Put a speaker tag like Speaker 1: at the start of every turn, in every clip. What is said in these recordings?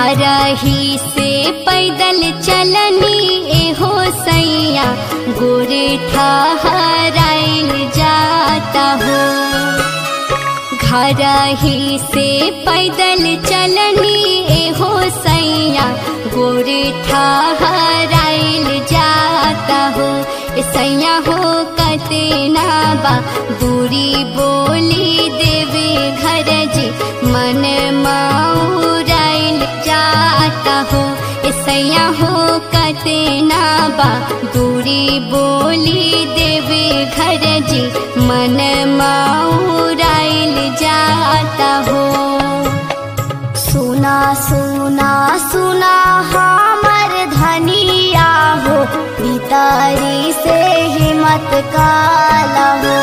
Speaker 1: घर ही से पैदल चलनी एहो सैया गोरे ठहराइल जाता हो घर ही से पैदल चलनी एहो सैया गोरे ठहराइल जाता हो ए सैया हो कतना बा दूरी बोली देवे घर जी मन माउराइल जाता हो ए सैया हो कतना बा दूरी बोली देवे घर जी मन माउराइल जाता हो
Speaker 2: सुना सुना सुना हमर धनिया हो भीतरी से हिम्मत काला हो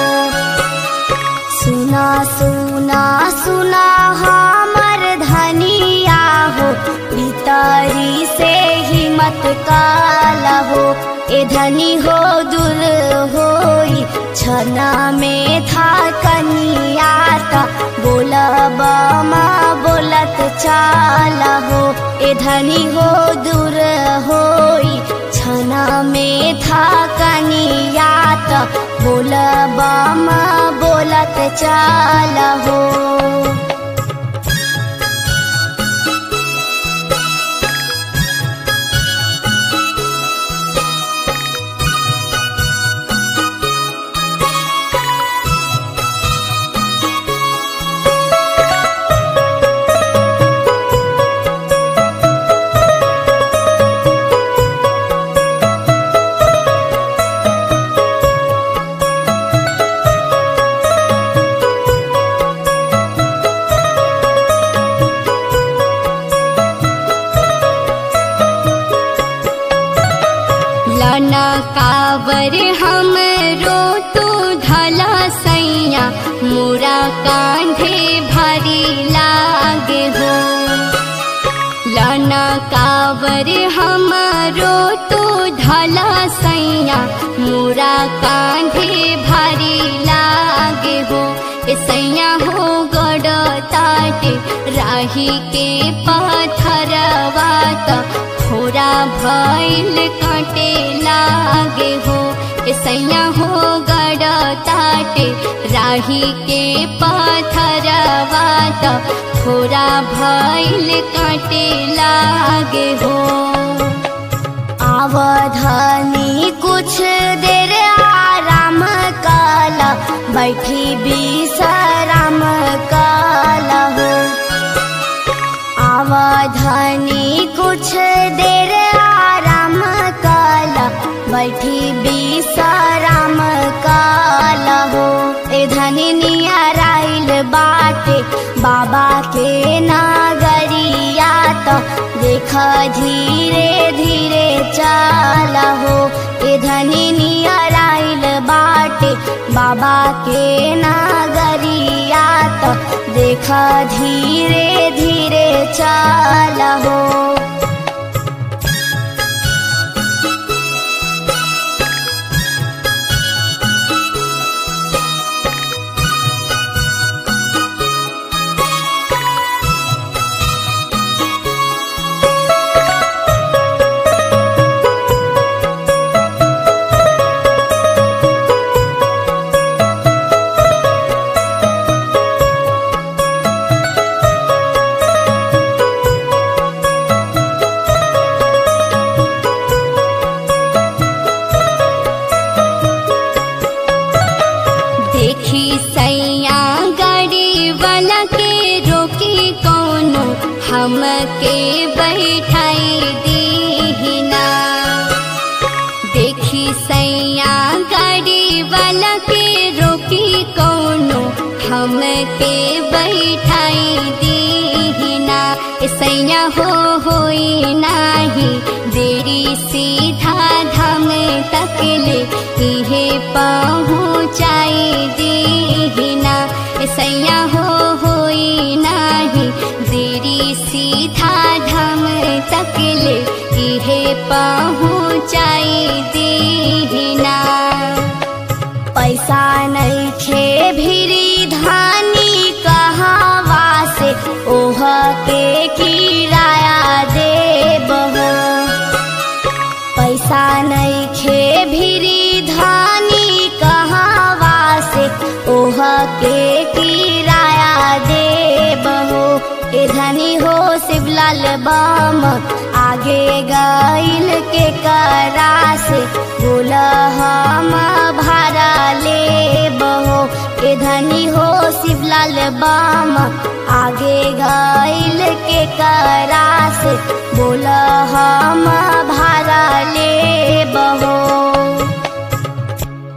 Speaker 2: सुना सुना सुना हमर धनिया हो भीतरी से हिम्मत काला हो ए धनी हो दूर होई छना में था कनियाता बोलब माँ बोलत चाला हो ए धनी हो दूर होई छना में था कनियाता बोलब माँ बोलत चाला हो
Speaker 1: लना कावर हम रो तू धला सैया मोरा कांधे भारी लागे हो लना कावर हम रो तू धला सैया मोरा कांधे भारी लागे हो ए सैया हो गड़ ताटे राही के पाथरवा त खोरा भैल काटे लागे हो ए सैया हो गड़ ताटे राही के पाथरवा त खोरा भैल काटे लागे हो
Speaker 2: आवधानी कुछ देर आराम काला बैठी विश्राम काला हो आवधानी कुछ देर आराम काला बैठी विश्राम काला हो ए धनी नियराइल बाटे बाबा के नागरिया तो देख धीरे धीरे चाला हो ए धनी नियराइल बाटे बाबा के नागरिया तो देख धीरे धीरे चाला हो
Speaker 1: देखी सैया गाड़ी वाला के रोकी कौनो हमके बैठाई दीना देखी सैया गाड़ी वाला के रोकी कौनो हमके बैठाई दीना ए सैया हो होई नाही देरी सीधा धाम तक ले इहे पहुँचाई दीना ए सैया हो होई नाही देरी सीधा धाम तक ले इहे पहुँचाई दीना
Speaker 2: पैसा नहीं खे भिरी धानी कहावा से ओह के किराया ए धनी हो शिवलाल बम आगे गईल के करा से बोल हम भारा ले बहो ए धनी हो शिवलाल बम आगे गईल के करा से बोल